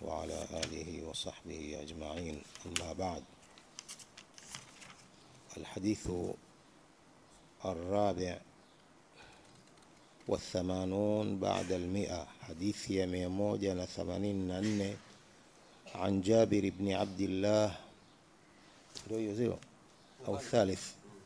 وعلى آله وصحبه أجمعين أما بعد الحديث الرابع والثمانون بعد المئة حديث يميموجة ثمانين نن عن جابر بن عبد الله أو الثالث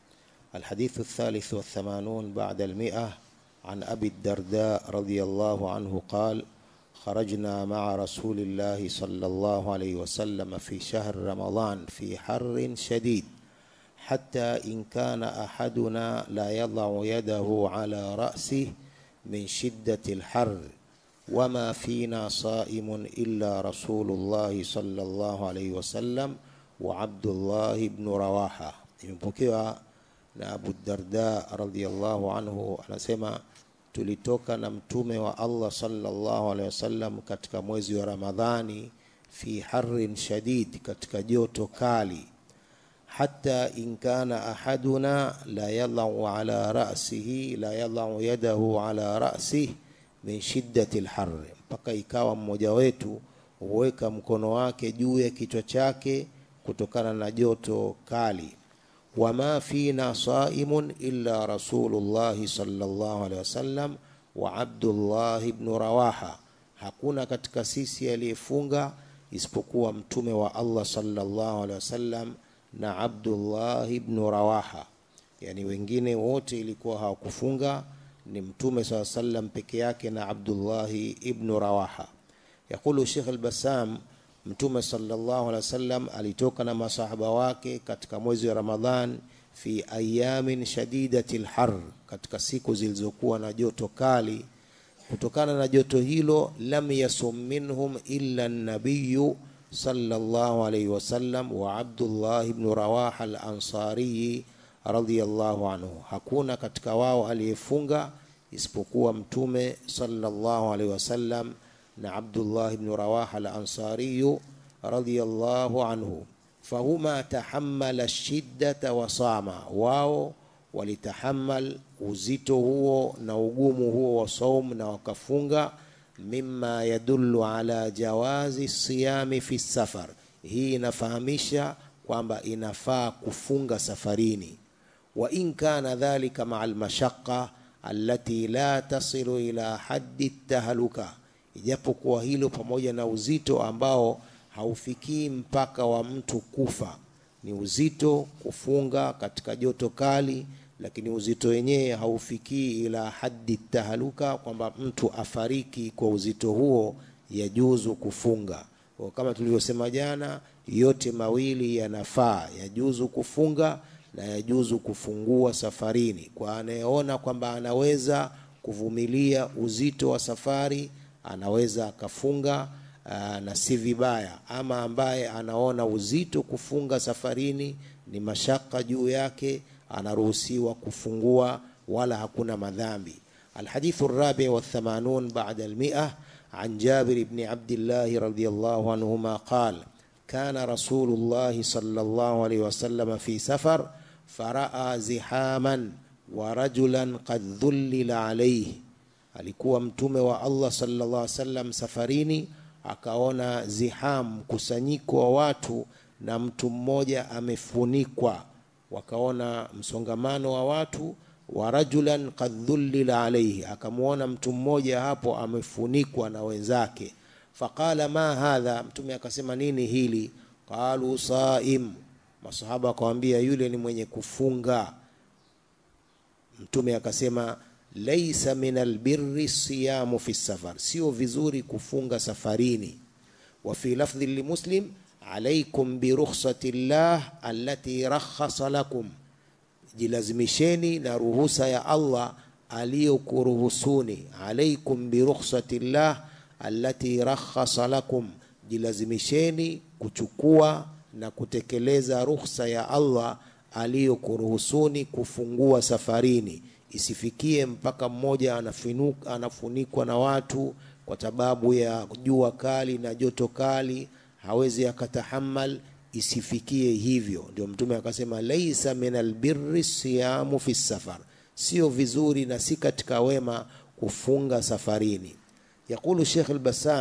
الحديث الثالث والثمانون بعد المئة عن أبي الدرداء رضي الله عنه قال خرجنا مع رسول الله صلى الله عليه وسلم في شهر رمضان في حر شديد حتى إن كان أحدنا لا يضع يده على رأسه من شدة الحر وما فينا صائم إلا رسول الله صلى الله عليه وسلم وعبد الله بن رواحة imepokewa na Abu Darda radhiallahu anhu anasema tulitoka na mtume wa Allah sallallahu alaihi wasallam katika mwezi wa Ramadhani fi harrin shadid, katika joto kali, hata in kana ahaduna la yadau ala ra'sihi la yadau yadahu ala ra'sihi min shiddati alharri, mpaka ikawa mmoja wetu huweka mkono wake juu ya kichwa chake kutokana na joto kali wama fina saimun illa rasulullahi sallallahu alaihi wasallam wa Abdullah ibn Rawaha, hakuna katika sisi aliyefunga isipokuwa mtume wa Allah sallallahu alaihi wasallam na Abdullah ibn Rawaha, yani wengine wote ilikuwa hawakufunga, ni mtume saa sallam peke yake na Abdullah ibn Rawaha. Yaqulu Sheikh al-Bassam Mtume sallallahu alaihi wasallam alitoka na masahaba wake katika mwezi wa Ramadhan fi ayamin shadidati lhar, katika siku zilizokuwa na joto kali. Kutokana na joto hilo, lam yasum minhum illa nabiyu sallallahu alaihi wasallam wa Abdullah ibn Rawaha al-Ansari radhiyallahu anhu, hakuna katika wao aliyefunga isipokuwa Mtume sallallahu alaihi wasallam na Abdullah ibn Rawaha al-Ansari radhiyallahu anhu, fahuma tahammala shiddata wa sama, wao walitahammal uzito huo na ugumu huo wa saum na wakafunga. Mimma yadullu ala jawazi siyami fi safar, hii inafahamisha kwamba inafaa kufunga safarini. Wa in kana dhalika maa almashaqqa allati la tasilu ila haddi tahluka ijapokuwa hilo pamoja na uzito ambao haufikii mpaka wa mtu kufa. Ni uzito kufunga katika joto kali, lakini uzito wenyewe haufikii ila haddi tahaluka, kwamba mtu afariki kwa uzito huo, yajuzu kufunga. Kwa kama tulivyosema jana, yote mawili yanafaa, yajuzu kufunga na yajuzu kufungua safarini. Kwa anayeona kwamba anaweza kuvumilia uzito wa safari anaweza akafunga na si vibaya. Ama ambaye anaona uzito kufunga safarini ni mashaka juu yake, anaruhusiwa kufungua, wala hakuna madhambi. Alhadithu rabi wa thamanun ba'da almi'a an Jabir ibn Abdillah radhiyallahu anhuma qal kana Rasulullah sallallahu alayhi wasallam fi safar faraa zihaman wa rajulan qad dhullila alayhi alikuwa mtume wa Allah sallallahu alaihi wasallam safarini, akaona ziham, mkusanyiko wa watu na mtu mmoja amefunikwa. Wakaona msongamano wa watu, wa rajulan qad dhullila alaihi, akamwona mtu mmoja hapo amefunikwa na wenzake. Faqala ma hadha, mtume akasema nini hili? Qalu saim, masahaba wakawambia yule ni mwenye kufunga. Mtume akasema laisa min albirri siyamu fi safar, sio vizuri kufunga safarini. Wa fi lafdhi limuslim alaikum birukhsati llah allati rakhasa lakum, jilazimisheni na ruhusa ya Allah aliyokuruhusuni. Alaikum birukhsati llah allati rakhasa lakum, jilazimisheni kuchukua na kutekeleza ruhusa ya Allah aliyokuruhusuni kufungua safarini isifikie mpaka mmoja anafinuka, anafunikwa na watu kwa sababu ya jua kali na joto kali, hawezi akatahamal. Isifikie hivyo. Ndio Mtume akasema laisa min albirri siyamu fi safar, sio vizuri na si katika wema kufunga safarini. Yaqulu Sheikh al-Bassam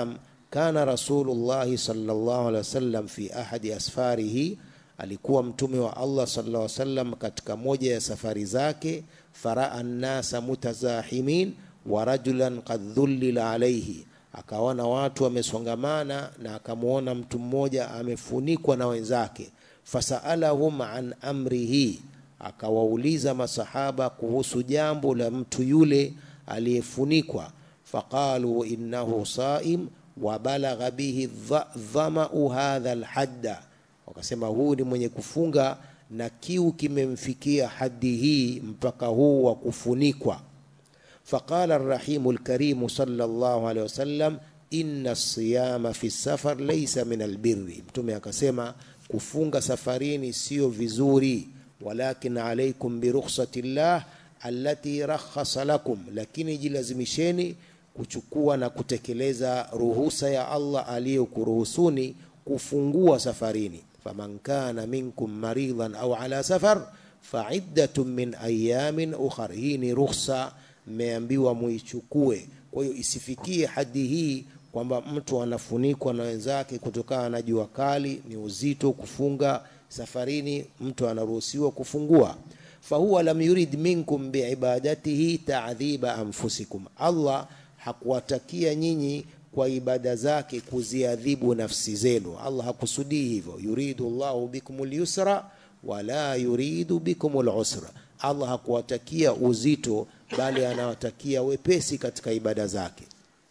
kana rasulullahi sallallahu alaihi wasallam fi ahadi asfarihi alikuwa mtume wa Allah sallallahu alaihi wasallam katika moja ya safari zake faraa nnasa mutazahimin wa rajulan qad dhullila alaihi akaona watu wamesongamana na akamwona mtu mmoja amefunikwa na wenzake fasaalahum an amrihi akawauliza masahaba kuhusu jambo la mtu yule aliyefunikwa faqalu innahu saim wa balagha bihi dhamau hadha alhadda wakasema huu ni mwenye kufunga na kiu kimemfikia hadi hii mpaka huu wa kufunikwa faqala arrahimu lkarimu sallallahu alaihi wasallam inna siyama fi safar laysa min albirri mtume akasema kufunga safarini sio vizuri walakin alaikum birukhsati llah allati rakhasa lakum lakini jilazimisheni kuchukua na kutekeleza ruhusa ya Allah aliyokuruhusuni kufungua safarini faman kana minkum maridhan au ala safar faiddatun min ayamin ukhar hii ni ruhusa mmeambiwa muichukue kwa hiyo isifikie hadi hii kwamba mtu anafunikwa na wenzake kutokana na jua kali ni uzito kufunga safarini mtu anaruhusiwa kufungua fahuwa lam yurid minkum biibadatihi ta'dhiba anfusikum Allah hakuwatakia nyinyi kwa ibada zake kuziadhibu nafsi zenu Allah hakusudii hivyo yuridu Allahu bikumul yusra wala yuridu bikumul usra Allah hakuwatakia uzito bali anawatakia wepesi katika ibada zake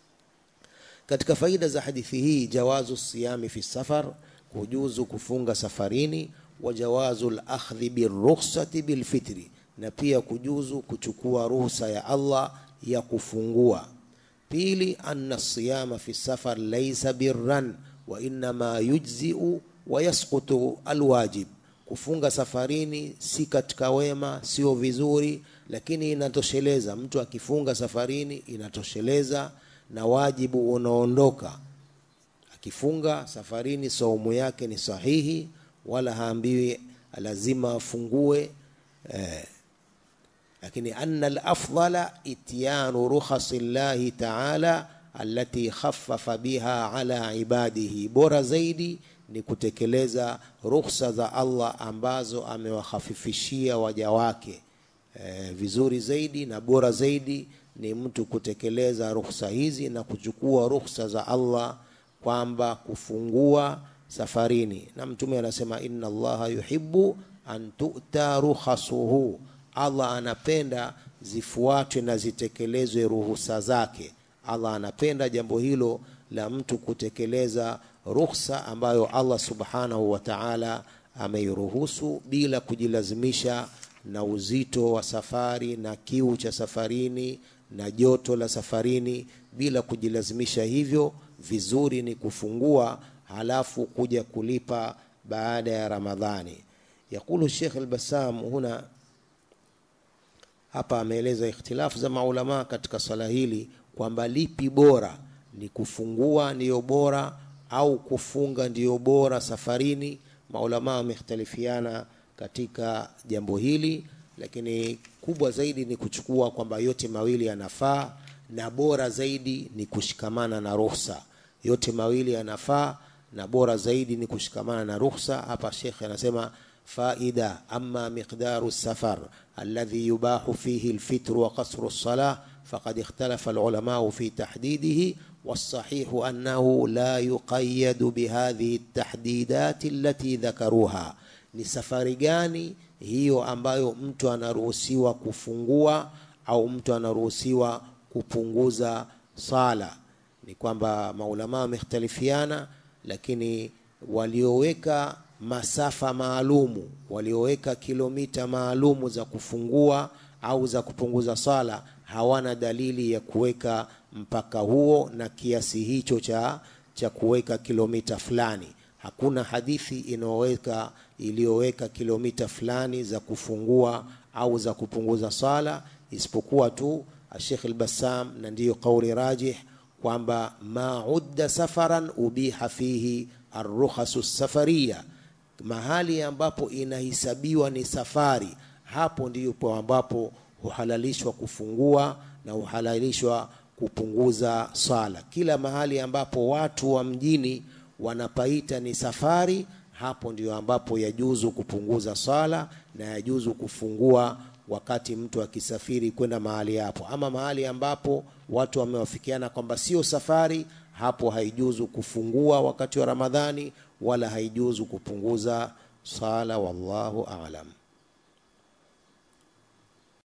katika faida za hadithi hii jawazu siyami fi safar kujuzu kufunga safarini wa jawazu al-akhdhi birukhsati bilfitri na pia kujuzu kuchukua ruhusa ya Allah ya kufungua pili anna siyama fi safar laysa birran wa inma yujzi'u wa yasqutu alwajib kufunga safarini si katika wema sio vizuri lakini inatosheleza mtu akifunga safarini inatosheleza na wajibu unaondoka akifunga safarini saumu yake ni sahihi wala haambiwi lazima afungue eh, lakini anna alafdala ityanu rukhasi llahi taala allati khaffafa biha ala ibadihi bora zaidi ni kutekeleza rukhsa za Allah ambazo amewahafifishia waja wake e, vizuri zaidi na bora zaidi ni mtu kutekeleza rukhsa hizi na kuchukua rukhsa za Allah kwamba kufungua safarini na mtume anasema inna allaha yuhibbu an tu'ta rukhasuhu Allah anapenda zifuatwe na zitekelezwe ruhusa zake Allah anapenda jambo hilo la mtu kutekeleza ruhusa ambayo Allah subhanahu wa ta'ala ameiruhusu bila kujilazimisha na uzito wa safari na kiu cha safarini na joto la safarini bila kujilazimisha hivyo vizuri ni kufungua halafu kuja kulipa baada ya Ramadhani yakulu Sheikh al-Bassam huna hapa ameeleza ikhtilafu za maulama katika swala hili kwamba lipi bora ni kufungua ndiyo bora au kufunga ndiyo bora safarini maulama wamekhtalifiana katika jambo hili lakini kubwa zaidi ni kuchukua kwamba yote mawili yanafaa na bora zaidi ni kushikamana na ruhusa yote mawili yanafaa na bora zaidi ni kushikamana na ruhusa hapa shekhe anasema faida ama miqdaru safar alladhi yubahu fihi alfitr wa qasru as-salah faqad ikhtalafa al-ulama fi tahdidihi والصحيح أنه لا يقيد بهذه التحديدات التي ذكروها ni safari gani hiyo ambayo mtu anaruhusiwa kufungua au mtu anaruhusiwa kupunguza sala ni kwamba maulama wamekhtalifiana lakini walioweka masafa maalumu walioweka kilomita maalumu za kufungua au za kupunguza sala hawana dalili ya kuweka mpaka huo na kiasi hicho cha cha kuweka kilomita fulani hakuna hadithi inayoweka iliyoweka kilomita fulani za kufungua au za kupunguza sala isipokuwa tu Sheikh al-Bassam na ndiyo kauli rajih kwamba ma udda safaran ubiha fihi arrukhasu safariya mahali ambapo inahisabiwa ni safari hapo ndipo ambapo huhalalishwa kufungua na huhalalishwa kupunguza sala. Kila mahali ambapo watu wa mjini wanapaita ni safari, hapo ndio ambapo yajuzu kupunguza sala na yajuzu kufungua wakati mtu akisafiri kwenda mahali hapo. Ama mahali ambapo watu wamewafikiana kwamba sio safari, hapo haijuzu kufungua wakati wa Ramadhani wala haijuzu kupunguza sala. Wallahu aalam.